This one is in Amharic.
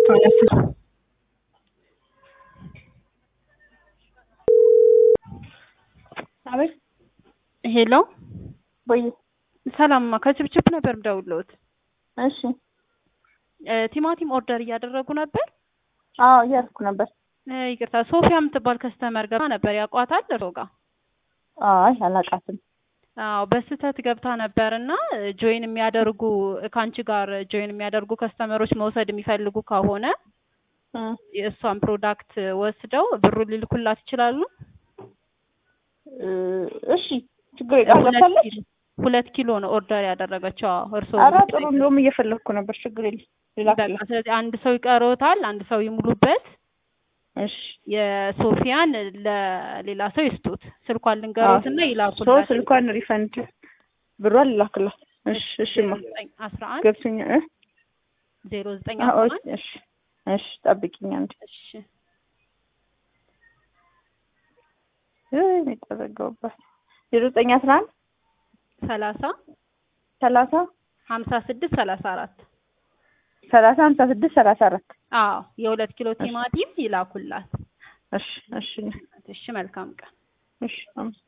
ማለት ነው። አቤት ሄሎ ወይ ሰላምማ ከችብችብ ነበር ምደውልዎት። እሺ እ ቲማቲም ኦርደር እያደረጉ ነበር። አዎ እያልኩ ነበር። እ ይቅርታ ሶፊያ የምትባል ከስተመር ገባ ነበር። ያውቋታል እርስዎ ጋር? አይ አላውቃትም። አዎ በስህተት ገብታ ነበር እና ጆይን የሚያደርጉ ከአንቺ ጋር ጆይን የሚያደርጉ ከስተመሮች መውሰድ የሚፈልጉ ከሆነ እ የእሷን ፕሮዳክት ወስደው ብሩን ሊልኩላት ይችላሉ። እ እሺ ችግር የለም ሁለት ገብታለች። ኪሎ ሁለት ኪሎ ነው ኦርደር ያደረገችው። አዎ እርስዎ ኧረ ጥሩ እንደውም እየፈለግኩ ነበር። ችግር የለም በቃ ሌላ ስለዚህ አንድ ሰው ይቀርዎታል፣ አንድ ሰው ይሙሉበት። እሺ የሶፊያን ለሌላ ሰው ይስጡት። ስልኳን ልንገሮትና ሶ ይላኩላት። ስልኳን ሪፈንድ ብሯን ልላክላት። እሺ እሺማ አስራ አንድ ገብቶኛ እ ዜሮ ዘጠኝ አዎ አስራ አንድ እሺ እሺ ጠብቂኝ አንዴ እሺ እ የተዘጋውባት ዜሮ ዘጠኝ አስራ አንድ ሰላሳ ሰላሳ ሀምሳ ስድስት ሰላሳ አራት ሰላሳ ሀምሳ ስድስት ሰላሳ አራት አዎ የሁለት ኪሎ ቲማቲም ይላኩላት። እሺ እሺ እሺ መልካም ቀን። እሺ አመሰግናለሁ።